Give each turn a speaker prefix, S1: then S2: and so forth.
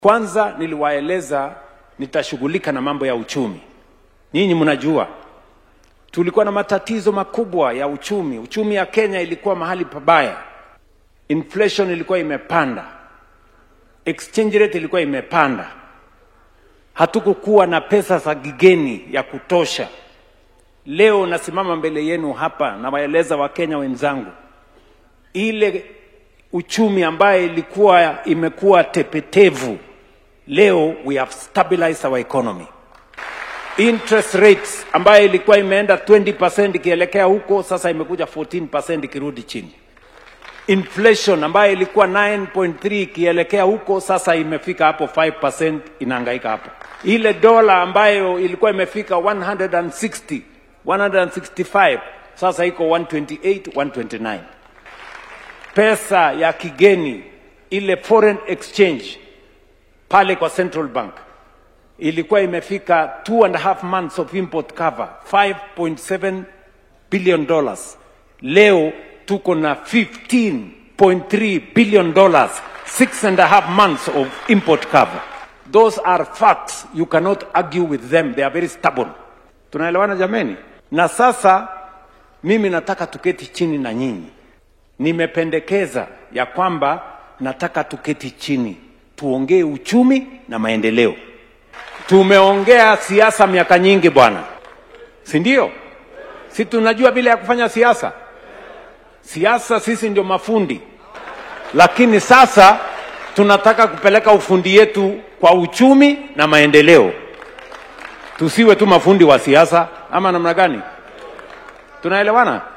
S1: Kwanza niliwaeleza nitashughulika na mambo ya uchumi. Nyinyi mnajua tulikuwa na matatizo makubwa ya uchumi. Uchumi ya Kenya ilikuwa mahali pabaya, inflation ilikuwa imepanda, exchange rate ilikuwa imepanda, hatukukuwa na pesa za kigeni ya kutosha. Leo nasimama mbele yenu hapa nawaeleza Wakenya wenzangu, ile uchumi ambayo ilikuwa imekuwa tepetevu, leo we have stabilized our economy. Interest rates ambayo ilikuwa imeenda 20% ikielekea huko, sasa imekuja 14% ikirudi chini. Inflation ambayo ilikuwa 9.3 ikielekea huko, sasa imefika hapo 5%, inahangaika hapo. Ile dola ambayo ilikuwa imefika 160 165 sasa iko 128 129 pesa ya kigeni ile foreign exchange pale kwa central bank ilikuwa imefika two and a half months of import cover 5.7 billion dollars leo tuko na 15.3 billion dollars six and a half months of import cover those are facts you cannot argue with them they are very stubborn tunaelewana jameni na sasa mimi nataka tuketi chini na nyinyi nimependekeza ya kwamba nataka tuketi chini tuongee uchumi na maendeleo. Tumeongea siasa miaka nyingi bwana, si ndio? Si tunajua vile ya kufanya siasa. Siasa sisi ndio mafundi, lakini sasa tunataka kupeleka ufundi yetu kwa uchumi na maendeleo. Tusiwe tu mafundi wa siasa, ama namna gani? Tunaelewana?